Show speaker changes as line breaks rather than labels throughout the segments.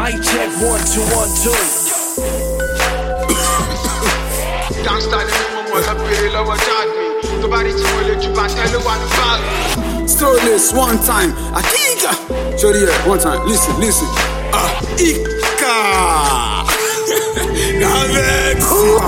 Mic check one two one two.
Gangsta ni mo mọ̀ lọ bèrè lọ́wọ́ Chad mi. Tó bá rí tí mo lè ju bàtẹ́ ló wà ní báàgì.
Stole one time. Akika. Shorty here, one time. Listen, listen. Ah, Ika. Gavex.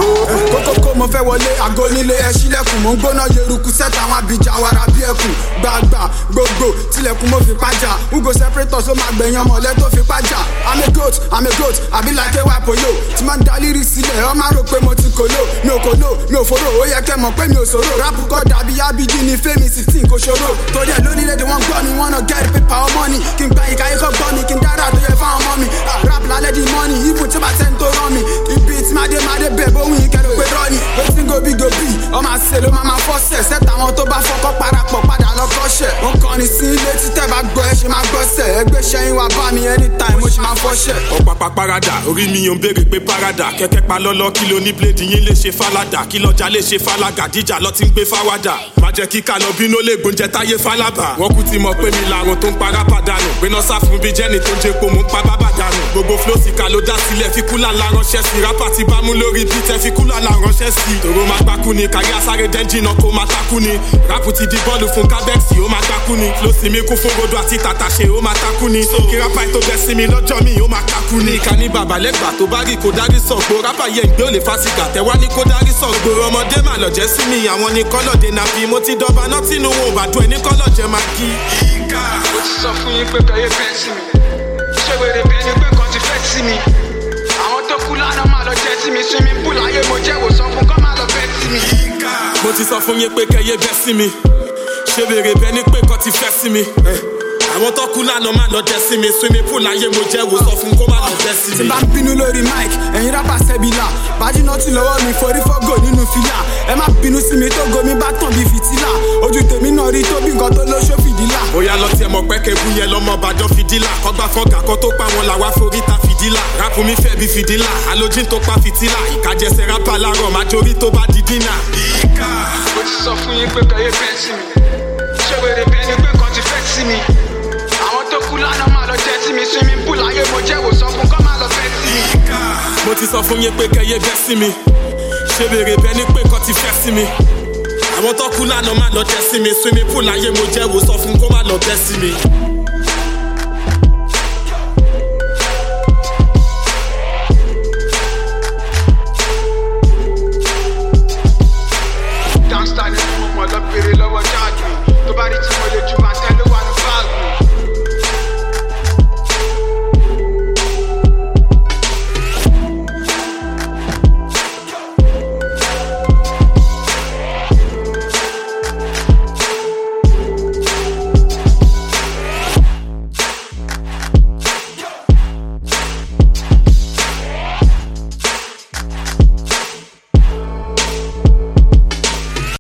Kókókó mo fẹ́ wọlé àgọ́ nílé ẹ ṣílẹ̀kùn mo ń gbóná yeruku sẹ́ta àwọn abìjà wàrà bí ẹkùn gbàgbà gbogbo tilẹ̀kùn mo fi pàjà ugo separators ó máa gbẹ̀yàn mọ̀lẹ́ tó fi pàjà I'm a goat I'm a goat àbí like ewa polo tí máa ń dalírí sílẹ̀ ọ máa rò pé mo ti kòló mi ò kòló mi ò fòrò ó yẹ kẹ́ mọ̀ pé mi ò sòrò rápù kọ́ dàbí abidi ní fẹ́mi sixteen kò ṣòro torí ẹ̀ lórílẹ̀‐èdè wọn gbọ́ mi wọ́n náà get paper or money kí n gba ìka ikọ̀ gbọ́ mi kí n dára tó yẹ fáwọn ọmọ mi Ah, rap lálẹ́ di money even tí ó bá tẹ́ ń tó rán mi ibi tí máa dé máa dé bẹ̀ bóhun ìkẹrù pé rọ́ọ̀nì wetin go be go be ọmọ àṣẹ ló máa máa fọ́sẹ̀ sẹ́tà àwọn tó bá fọkọ́ parapọ̀ padà lọ kọ́ṣẹ̀ ó kọrin sí ilé títẹ̀ bá gbọ́ ẹ ṣe máa gbọ́sẹ̀ ẹgbẹ́ ṣẹ́yìn wá bá mi anytime mo ṣe máa fọ́ṣẹ̀.
ọ̀pápá parada orí mi ò ń béèrè pé parada kẹ́kẹ́ pa lọ́lọ́ kí ló ní bíléèdì yín lè ṣe fáládà kí lọ́jà lè ṣe fálágà díjà lọ ti ń gbé fáwádà má jẹ́ kí kálọ̀ bínú lè gbóúnjẹ táyé fálábà wọ́n kú ti mọ̀ pé mi làrùn tó ń para pàdánù gbéná sá fún bí jẹ́ni tó ń jẹ́ pò mú pa bábà dànù gbogbo flósìkà ló dá sílẹ̀ fi kúlà la ránṣẹ́ sí rápà ti bá mú lórí bí tẹ́ fi kúlà la ránṣẹ́ sí tòró máa gbákú ni kárí asáré dẹ́njì náà kó máa takú ni rápù ti di bọ́ọ̀lù fún kábẹ́ẹ̀sì ó máa gbákú ni flósì mi kún fún rodo àti tàtàṣe ó máa takú ni so kí rápà tó bẹ́ sí mi lọ́jọ́ mi ó máa kakú ni ká ní bàbá lẹ́gbàá tó bá rí kó dárí sọ̀gbó rápà yẹn gbé ò lè fásikà tẹ́wá ní kó dárí sọ̀gbó ọmọdé mà lọ́jẹ́ sí mi àwọn ní kọ́lọ̀dé náà bí mo ti dọ́ba náà tínú wọn ò bá dún ẹni kọ́lọ̀jẹ́ máa kí.
Mo ti sọ fún yín pé kẹ́yẹ fẹ́ sí mi. Ṣé wèrè bí ẹni pé kan ti fẹ́ sí mi? Àwọn tó kú lánàá máa lọ jẹ́ sí mi. Swimming pool ayé mo jẹ́ wò sọ fún kọ́ máa lọ fẹ́ sí mi.
mo ti sọ fún yín pé kẹyẹ bẹ́ sí mi ṣé bèrè bẹ ní pé kọ́ ti fẹ́ sí mi àwọn tó kú lánàá máa lọ jẹ sí mi swimming pool láyé mo jẹ́ wò sọ fún kó má lọ jẹ sí
tí
mi.
bá ń bínú lórí mic ẹ̀yin rábà sẹ́bìlà bájúná tí lọ́wọ́ mi forí fọ́gò nínú fìlà ẹ má bínú sí mi tó gomi bá tàn bí fìtílà ojú tèmi náà rí tóbi nǹkan tó lóṣó fìdílà.
bóyá lọ tiẹ̀ mọ̀ pé kẹ́bù yẹn lọ́mọ bàjọ́ fìdílà kọ́gbà fọ́gà kan tó pa wọn làwa forí ta fìdílà rápù mi fẹ́ bí fìdílà alójín tó pa fìtílà ìkàjẹsẹ̀ rápà láàárọ̀ májórí tó bá di dínà.
Mo ti sọ fún yín pé kẹ́yẹ fẹ́ sí mi. Ṣé wèrè bí ẹni pé kan ti fẹ́ sí mi? Àwọn tó kú lánàá máa lọ jẹ́ sí mi. Swimming pool ayé mo jẹ́ wò sọ fún kọ́ máa lọ fẹ́ sí mi.
mo ti sọ fún yín pé kẹyẹ bẹ́ sí mi ṣé bèrè bẹ ní pé kọ́ ti fẹ́ sí mi àwọn tó kú lánàá má lọ jẹ sí mi swimming pool láyé mo jẹ́ wò sọ fún kó má lọ bẹ́ sí mi.